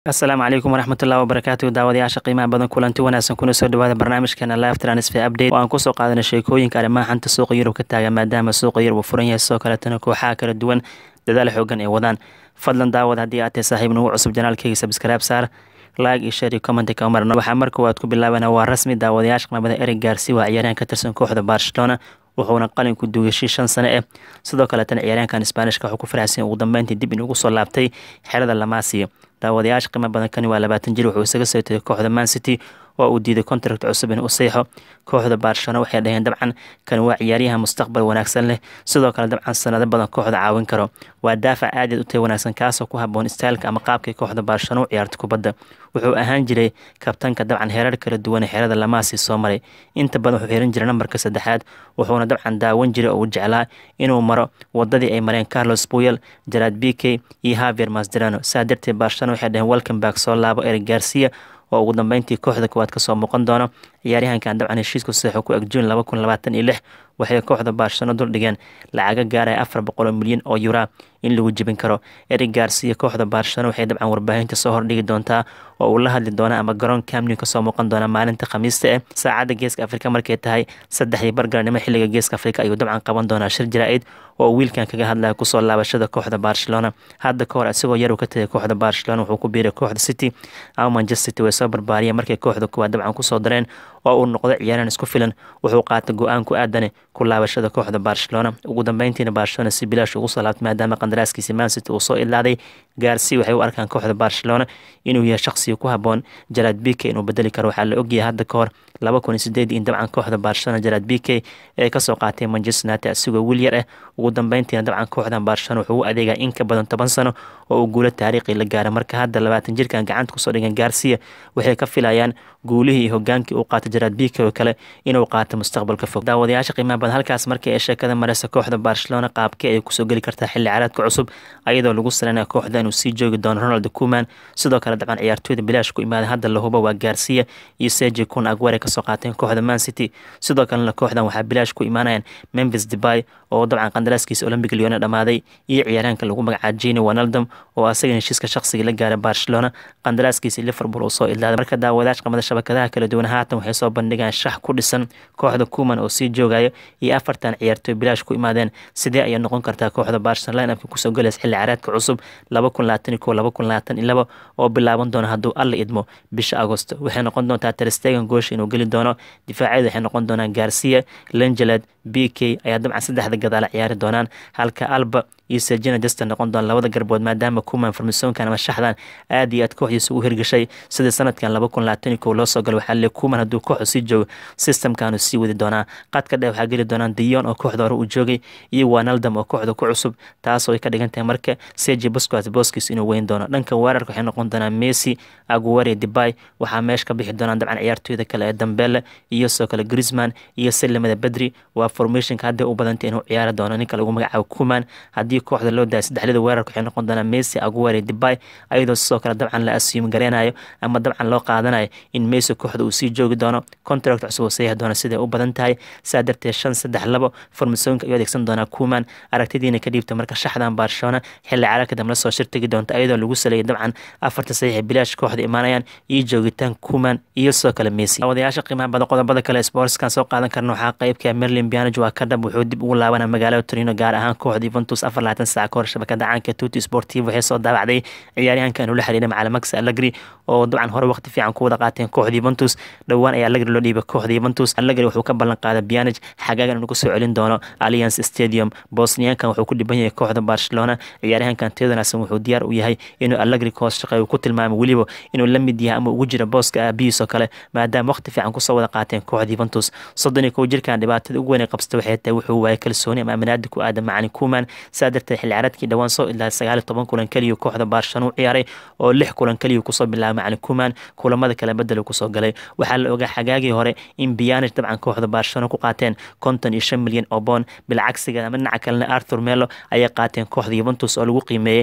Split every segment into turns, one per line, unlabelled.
asalaamu calaykum waraxmatullahi wabarakaatu daawadayaasha qiimaha badan kulanti wanaagsan kuna soo dhawaada barnaamijkeena live transfer update oo aan kusoo qaadanay sheekooyinka arrimaha xanta suuqa yurub ka taagan maadaama suuqa yurub uu furan yahay sidoo kaletana kooxaha kala duwan dadaal xoogan ay wadaan fadlan daawad haddii aad tahay saaxiib nagu cusub janaalkeyga subscribe saar like iyo share iyo comment ka marna waxaa marka waad ku bilaabana waa rasmi daawadayaasha qiimada erig gaarsi waa ciyaaryahan ka tirsan kooxda barcelona wuxuuna qalinku duugashay shan sano eh sidoo kaletana ciyaaryahankan sbaanishka wuxuu ku faraxsan ugu dambeyntii dib inugu soo laabtay xerada lamaasiya daawadayaasha qiimo badan kani waa labaatan jir wuxuu isaga soo tegay kooxda man city oo uu diiday contract cusub inuu seexo kooxda barcelona waxay dhaheen dabcan kani waa ciyaaryahan mustaqbal wanaagsan leh sidoo kale dabcan sanado badan kooxda caawin karo waa daafac aadaed u tay wanaagsan kaasoo ku haboon styleka ama qaabkay kooxda barcelona u ciyaarta kubadda wuxuu ahaan jiray kabtanka dabcan heerar kala duwan ee xerada lamaasi soo maray inta badan wuxuu xiran jiray nambarka saddexaad wuxuuna dabcan daawan jiray oo uu jeclaa inuu maro wadadii ay mareen carlos puyel jarad bike iyo havier masderano saa darteed barcelona waxay dhaheen welcome back soo laabo eric garcia oo ugu dambeyntii kooxda koowaad kasoo muuqan doono ciyaaryahankan dabcan heshiisku saxo ku eg juun laba kun labaatan iyo lix waxay kooxda barcelona duldhigeen lacaga gaaraya afar boqol oo milyan oo yura in lagu jebin karo eric garcia kooxda barcelona waxay dabcan warbaahinta soo hordhigi doontaa oo uu la hadli doona ama garoon camnew kasoo muuqan doona maalinta khamiista eh saacadda geeska afrika markay tahay saddexdii bargaranimo xilliga geeska afrika ayuu dabcan qaban doonaa shir jaraa-id oo wiilkan kaga hadlaya kusoo laabashada kooxda barcelona hadda ka hor isagoo yar uu ka tagay kooxda barcelona wuxuu ku biiray kooxda city ama manchester city way soo barbaariyeen markay kooxda kuwaad dabcan kusoo dareen oo uu noqdo ciyaaraan isku filan wuxuu qaatay go-aan ku aadane ku laabashada kooxda barcelona ugu dambeyntiina barcelona si bilaash ugu soo laabtay maadaama qandaraaskiisi mancity uu soo ilaaday gaarsi waxay u arkaan kooxda barcelona inuu yahay shaqsiga ku haboon jarad bike inuu bedeli karo waxaa la ogyahay hadda ka hor laba kun iyo sideed in dabcan kooxda barcelona jarad bike ee kasoo qaatay manchester united asigoo wiil yar ah ugu dambeyntiina dabcan kooxdan barcelona wuxuu u adeegaa in ka badan toban sano oo uu guulo taariikhi la gaara marka hadda labaatan jirkan gacanta kusoo dhigan gaarsiya waxay ka filayaan guulihii iyo hogaankii uu qaatay jarad bike oo kale inuu qaato mustaqbalka fog daawadayaasha qiimaha badan halkaas markii ay sheekada mareysa kooxda barcelona qaabkii ay kusoo geli kartaa xilli caraadka cusub ayadoo lagu salanaya kooxda inuu sii joogi doono ronald kuman sidoo kale dabcan ciyaartooyda bilaash ku imaaday hadda lahuba waa gaarsiya iyo seji kun agware kasoo qaateen kooxda man city sidoo kalena kooxdan waxaa bilaash ku imaanayaan memphis debay oo dabcan qandaraaskiisa olympic leone dhamaaday iyo ciyaaryahanka lagu magacaaba jeni wanaldom oo asaga heshiiska shaqsiga la gaaray barcelona qandaraaskiisa liverpool uu soo ilaaday marka daawadayash qamada shabakadaha kala duwan haatan waxay soo bandhigaan shax ku dhisan kooxda kuman oo sii joogayo iyo afartan ciyaartooy bilaash ku imaadeen sidee ayay noqon kartaa kooxda barcelona line-upka kusoo galaysa xilli caraadka cusub laba kun labaatan iyo kow laba kun labaatan iyo laba oo bilaaban doona hadduu alla idmo bisha agosto waxay noqon doontaa terstegan goosha inuu geli doono difaacyada waxay noqon doonaan garcia lengeled b k ayaa dabcan saddexda gadaala ciyaari doonaan halka alba iyo sergina justin noqon doona labada garbood maadaama kuman farmasoonkan ama shaxdan aad iyo aad kooxdiisa ugu hirgashay sidii sanadkan laba kun labaatan iyo kow loo soo galay waxaa le kuman hadduu kooxdu sii joogo systemkanu sii wadi doonaa qadka dheer waxaa geli doonaan dion oo kooxda hore uu joogay iyo wanaldam oo kooxda ku cusub taasoo ay ka dhigan tahay marka sergi busquets boskis inuu weyn doono dhanka weerarka waxay noqon doonaan messi aguare debay waxaa meesha ka bixi doonaan dabcan ciyaartooyda kale ee dambele iyo sidoo kale grisman iyo silimada bedri waa formationka hadday u badantay inuu ciyaari doono ninka lagu magacaabo kuman haddii kooxda loo daaya saddexlada weerarka waxay noqon doonaan messi aguare debay ayadoo sidoo kale dabcan la assuum gareynayo ama dabcan loo qaadanayo in messi kooxda uu sii joogi doono contract cusub oo sayahi doono siday u badan tahay saa darteed shan saddex labo formasoonka ayuu adeegsan doonaa kuman aragtidiina ka dhiibta marka shaxdan barcelona xilli caraarka dambe lasoo shirtagi doonta ayadoo lagu saleeyay dabcan afarta saxiix bilaash kooxda imaanayaan iyo joogitaan kuman iyo sidoo kale messi wadayaasha qiimaha badan qodobada kale sportskan soo qaadan karna waxaa qeybka merlin bianaj waa ka dhab wuxuu dib ugu laabana magaalada torino gaar ahaan kooxda yuventus afar labaatan saac ka hor shabakada caanka tuti sportiv waxay soo daabacday ciyaaryahanka inuu la xiriiray macalin max allegri oo dabcan hore waqti fiican ku wada qaateen kooxda yuventus dhowaan ayaa allegri loo dhiibay kooxda yuventus allegri wuxuu ka ballan qaaday bianaj xagaagan inuu kusoo celin doono alliance stadium bosniyankan wuxuu ku dhiban yahay kooxda barcelona ciyaaryahankan teodonason wuxuu diyaar u yahay inuu allegri ka hoos shaqeeyo ku tilmaamay weliba inuu la mid yahay ama ugu jira booska aabihiis oo kale maadaama waqti fiican kusoo wada qaateen kooxda yuventus soddon iyo kow jirkan dhibaatada ugu weyn ee qabsta waxay tahay wuxuu waayay kalsooni ama aminaadi ku aadan macalin kuman saa darteed xilli caraadkii dhowaan soo ilaahay sagaal iyo toban kulan keliya kooxda barcelona u ciyaaray oo lix kulan keliya kusoo bilaabay macalin kuman kulamada kale bedel kusoo galay waxaa la ogaa xagaagii hore in biyanij dabcan kooxda barcelona ku qaateen konton iyo shan milyan oo boon bilcagsiga ama dhinaca kalena arthur melo ayay qaateen kooxda yuventus oo lagu qiimeeyey lixdan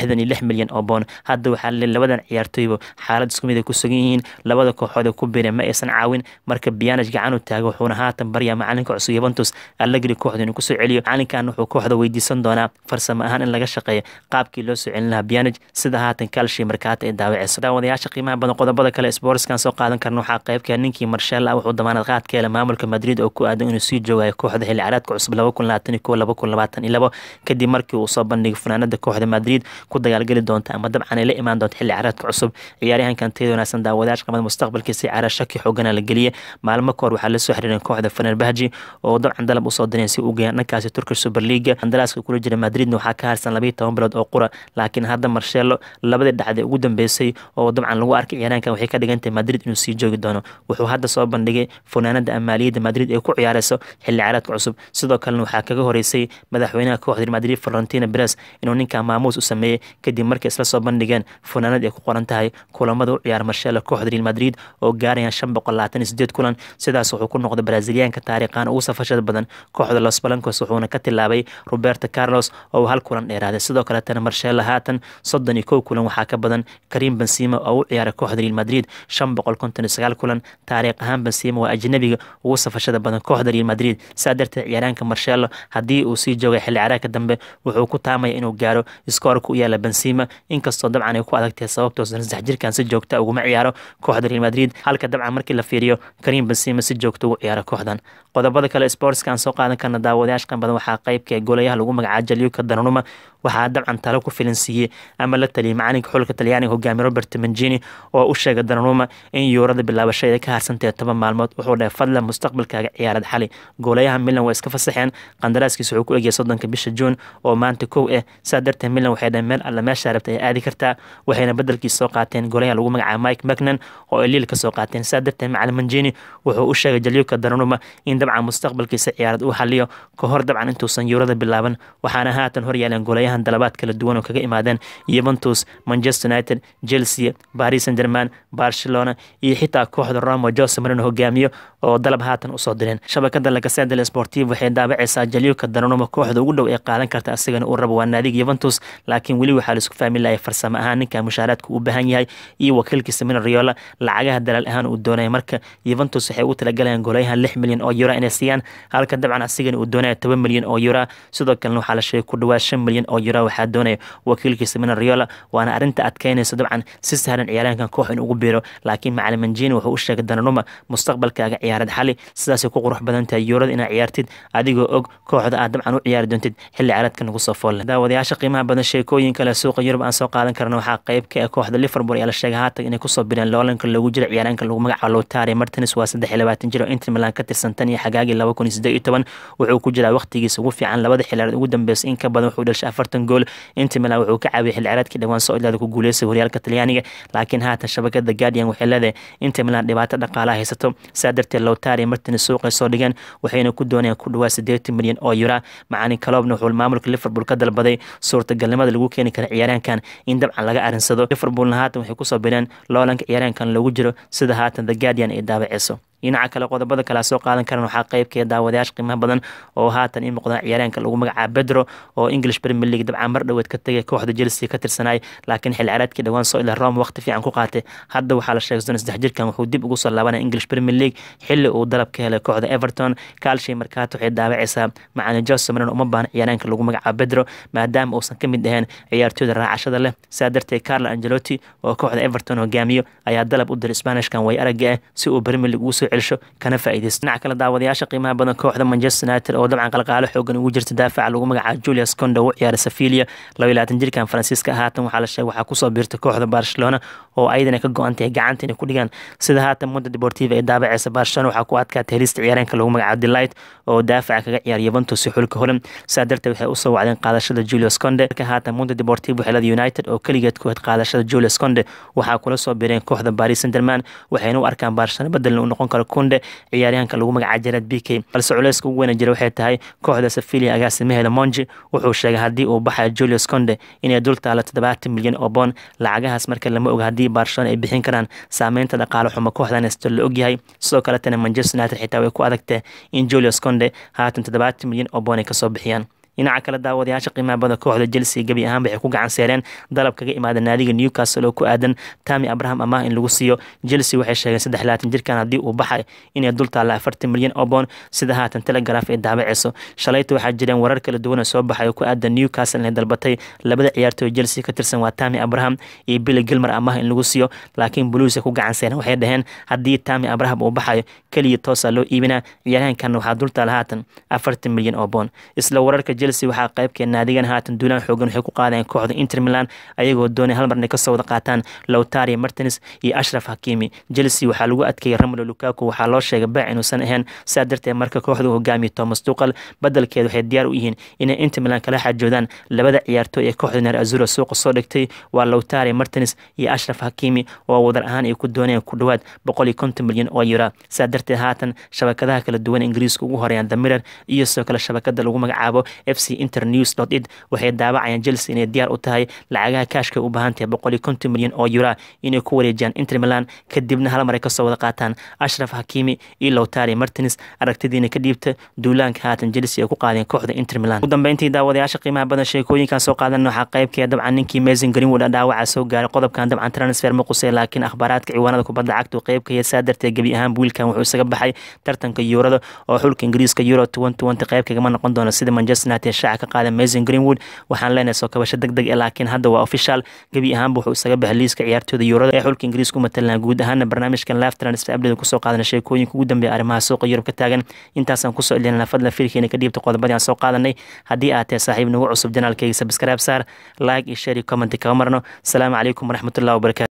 lixdan iyo lix milyan oo boon hadda waxaa le labadan ciyaartooyba xaalad isku mid ay ku sugan yihiin labada kooxood ee ku biireen ma aysan caawin marka biyanaj gacan u taago wuxuuna haatan baryaa macalinka cusub yuventus allegri kooxda inuu kusoo celiyo macalinkan wuxuu kooxda weydiisan doonaa farsamo ahaan in laga shaqeeyo qaabkii loo soo celin lahaa biyanaj sida haatan kalshi markaata ay daawaceyso daawadayaasha qiimaha badan qodobada kale sportskan soo qaadan karna waxaa qaybka ninkii marshal ah wuxuu damaanad qaad ka helay maamulka madrid oo ku aadan inuu sii joogayo kooxda xilli caraadka cusub laba kun labaatan iyo kow laba kun labaatan iyo labo kadib markii uu soo bandhigay fanaanada kooxda madrid ku dagaalgeli doonta ama dabcan ay la imaan doonto xilli caraadka cusub ciyaaryahankan tayada wanaagsan daawadayaasha qamada mustaqbalkiisa ciyaara shaki xoogana la geliyay maalmo kahor waxaa la soo xiriireen kooxda fenerbahji oo dabcan dalab usoo direen si u geeyaan dhankaasi turkish super league qandaraaska kula jira madridna waxaa ka harsan labayo toban bilood oo qura laakiin hadda marshelo labadii dhacday ugu dambeysay oo dabcan lagu arkay ciyaaraankan waxay ka dhigantahay madrid inuu sii joogi doono wuxuu hadda soo bandhigay funaanada amaaliyadda madrid ee ku ciyaareyso xilli caraadka cusub sidoo kalena waxaa kaga horeysay madaxweynaha kooxda madrid florentina beres inuu ninkan maamuus u sameeyey kadib markay isla soo bandhigeen funaanad ay ku qoran tahay kulamada u ciyaar marshelo kooxda real madrid oo gaarayaan shan boqol labaatan iyo sideed kulan sidaas wuxuu ku noqday braziliyaanka taariikhan ugu safashada badan kooxda los balancos wuxuuna ka tilaabay roberto carlos oo hal kulan dheeraaday sidoo kaletana marshelo haatan soddon iyo kow kulan waxaa ka badan karim benzima oo u ciyaaray kooxda real madrid shan boqol konton iyo sagaal kulan taariikh ahaan benzima waa ajnabiga ugu safashada badan kooxda real madrid saa darteed ciyaaraanka marshelo haddii uu sii joogay xilli caraagka dambe wuxuu ku taamaya inuu gaaro iskoorka u yaala benzima inkastoo dabcan ay ku adagtahay sababtoo saddex jirkan si joogta uguma ciyaaro kooxda real madrid halka dabcan markii la fiiriyo karim benzima si joogta ugu ciyaaro kooxdan qodobada kale sportskan soo qaadan karna daawadayaashkan badan waxaa qaybka golayaha lagu magacaabo jalyuka dananuma waxaa dabcan talo ku filan siiyey ama la taliyay macalinka xulka talyaaniga hogaamiye robert mangini oo u sheegay dananuma in yuurada bilaabashada ka harsantahay toban maalmood wuxuu dhahay fadlan mustaqbalkaaga ciyaarad xali goolayaha milan waa iska fasaxeen qandaraaskiisa wuxuu ku egyahay soddonka bisha juun oo maanta kow ah saa darteed milan waxay dhahay meel alla meeshaa rabta ay aadi kartaa waxayna bedelkiisa soo qaateen goolayaha lagu magacaabo mike macnan oo ay liil ka soo qaateen saa darteed macalin mangini wuxuu u sheegay jalyuka dananuma in dabcan mustaqbalkiisa ciyaarad uu xaliyo ka hor dabcan intuusan yuurada bilaaban waxaana haatan hor yaaleen goolayahan dalabaad kala duwan oo kaga imaadeen yuventus manchester united chelsea paris saint german barcelona iyo xitaa kooxda roma jose marino hogaamiyo oo dalab haatan usoo direen shabakada lagasedel sportiv waxay daabacaysaa jalyuka dananuma kooxda ugu dhow ee qaadan karta asigana uu rabo waa naadiga yuventus laakiin weli waxaa laisku fahmi lahay farsamo ahaan ninka mushaaraadka u baahan yahay iyo wakiilkiisa mina riola lacagaha dalaal ahaan uu doonaya marka yuventus waxay ugu talagalayaan goolayahan lix milyan oo euro inay siiyaan halka dabcan asigana uu doonaya toban milyan oo euro sidoo kalena waxaa la sheegay ku dhawaad shan milyan oo euro waxaa doonaya wakiilkiisa mina riola waana arrinta adkeynaysa dabcan si sahlan ciyaaraankan koox in ugu biiro laakiin macalin manjini wuxuu u sheegay dananuma mustaqbalkaaga ciyaarad xali sidaasay ku qurux badan tahay yuurada inaad ciyaartid adigoo og kooxda aad dabcan u ciyaari doontid xilli ciyaareedka nagu soo foolle daawadayaasha qiimaha badan sheekooyin kale suuqa yurub aan soo qaadan karna waxaa qayb ka ah kooxda liverpool ayaa la sheegay haatan inay kusoo bireen loolanka loogu jira ciyaaraanka lagu magacaabo lotari martins waa saddex iyo labaatan jir oo inter milan ka tirsan tan iyo xagaagii laba kun iyo siddeed iyo toban wuxuu ku jiraa waqtigiisa ugu fiican labada xilaareed ugu dambeysay in ka badan wuxuu dhashay afartan gool inter milan wuxuu ka caawiyay xilli ciyaareedkii dhawaan soo ilaada ku guuleystay horyaalka talyaaniga laakiin haatan shabakada guardian waxay leedahay inter milan dhibaato dhaqaalaha haysato saa darteed lotari martins suuqay soo dhigeen waxayna ku doonayaan ku dhawaad siddeetan milyan oo yura macalin kaloobna wuxuu maamulka liverpool ka dalbaday suurtagalnimada lagu keeni kara ciyaaraankan in dabcan laga arinsado liverpoolna haatan waxay kusoo bireen loolanka ciyaaraankan lagu jiro sida haatan the guardian ay daabaceyso dhinaca kale qodobada kale soo qaadan karan waxaa qeybkee daawadayaasha qiimaha badan oo haatan i muuqdaan ciyaaraanka lagu magacaabo bedro oo english premier league dabcan mar dhoweed ka tegay kooxda chelsea ka tirsanay laakiin xilli ciyaareedkii dhawaan soo ila rome waqti fiican ku qaatay hadda waxaa la sheegay soddon saddex jirkan wuxuu dib ugu soo laabanaya english premier league xilli uu dalab ka helay kooxda everton kaalshay markaata waxay daawacaysaa macalin jose marino uma baahna ciyaaraanka lagu magacaabo bedro maadaama uusan ka mid ahayn ciyaartooyda raacashada leh saa darteed carlo angelotti oo kooxda everton hogaamiyo ayaa dalab u diray spanishkan way aragga ah si uu premier league ugu soo celsho kana faa'iidaysto dhinaca kale daawadayaasha qiimaha badan kooxda manchester united oo dabcan qalqaalo xoogan ugu jirta daafaca lagu magacaabo julius condo u ciyaaray safilia laba iyo labaatan jirkan faransiiska haatan waxaa la sheegay waxaa kusoo biirtay kooxda barcelona oo ayadana ka go-an tahay gacanta inay ku dhigaan sida haatan mundo deportiva ee daabaceysa barcelona waxaa ku adkaatay helista ciyaaraanka lagu magacaabo delight oo daafaca kaga ciyaara yuventus iyo xulka holan saa darteed waxay usoo wacdeen qaadashada julius conde marka haatan mundo deportiva waxay leedahay united oo keligeed ku hed qaadashada julius conde waxaa kula soo biireen kooxda paris saint-germain waxayna u arkaan barcelona bedelna u noqon karo conde ciyaaryahanka lagu magacaabo jared b k balse culeyska ugu weyna jira waxay tahay kooxda safilia agaasimaheeda monji wuxuu sheegay haddii uu baxayo julius conde inay dul taalo toddobaatan milyan oo boon lacagahaas marka lama oga haddii barcelona ay bixin karaan saameynta dhaqaale xumo kooxdan hesto la ogyahay sidoo kaletana manchester united xitaa way ku adagtay in julius conde haatan toddobaatan milyan oo boon ay kasoo bixiyaan dhinaca kale daawadayaasha qiimaha badan kooxda chelsea gebi ahaanba waxay ku gacan seereen dalab kaga imaada naadiga newcastle oo ku aadan tami abraham amaah in lagu siiyo chelsea waxay sheegeen saddex labaatan jirkan haddii uu baxay inay dul taalla afartan milyan oo boon sida haatan telegraf ay daabaceyso shalayta waxaa jireen warar kala duwan oo soo baxay oo ku aadan newcastle inay dalbatay labada ciyaartooy chelsea ka tirsan waa tami abraham iyo billy gilmer amaah in lagu siiyo laakiin blues ay ku gacan seereen waxay dhaheen haddii tami abraham uu baxayo keliya toosa loo iibinaa ciyaaryahankan waxaa dultaala haatan afartan milyan oo boon isla wararka chelsea waxaa qaybkee naadigan haatan duulaan xoogan waxay ku qaadeen kooxda inter milan ayagoo doonay hal mar inay kasoo wada qaataan lowtari martins iyo ashraf hakimi chelsea waxaa lagu adkeeyey ramolo lukaku waxaa loo sheegay baac inuusan ahayn sidaa darteed marka kooxdu hogaamiya thomas tuqal badelkeed waxay diyaar u yihiin inay inter milan kala xajoodaan labada ciyaartooy ee kooxda neer azura suuqa soo dhigtay waa lowtari martins iyo ashraf hakimi oo wadar ahaan ay ku dooneen ku dhowaad boqol iyo konton milyan oo yura sidaa darteed haatan shabakadaha kala duwan ingiriiska ugu horeeyaan damirer iyo sidoo kale shabakada lagu magacaabo f c internews dot id waxay daawacayaan chelsea inay diyaar u tahay lacagaha kaashka u baahan tahay boqol iyo konton milyan oo yura inay ku wareejiyaan inter milan kadibna hal mar ay kasoo wada qaataan ashraf hakimi iyo lowtari martins aragtidiina ka dhiibta duulaanka haatan chelsea ay ku qaadeen kooxda inter milan ugu dambeyntii daawadayaasha qiimaha badan sheekooyinkan soo qaadan waxaa qaybkee dabcan ninkii mason greenwood dhaawaca soo gaaray qodobkan dabcan transfer ma qusay laakiin akhbaaraadka ciwaanada kubadda cagta qayb ka saa darteed gebi ahaan wiilkan wuxuu isaga baxay tartanka yuurada oo xulka ingiriiska euro qayb kagama noqon doono sida manchester united shaaca ka qaada mason greenwood waxaan leenahay soo kabasho deg deg laakiin hadda waa official gebi ahaanba wuxuu isaga baxay liiska ciyaartooda yuurada ee xulka ingiriiska u matalanaa guud ahaana barnaamijkan live transfer update kusoo qaadana sheekooyinka ugu dambeeya arrimaha suuqa yurub ka taagan intaasaan kusoo ilinana fadlan fiirkeena ka dhiibta qodobadii aan soo qaadanay haddii aad tahay saaxiib nagu cusub janaalkayga subscribe saar like iyo share iyo comment kama marno asalaamu calaykum waraxmatullahi wabarakatu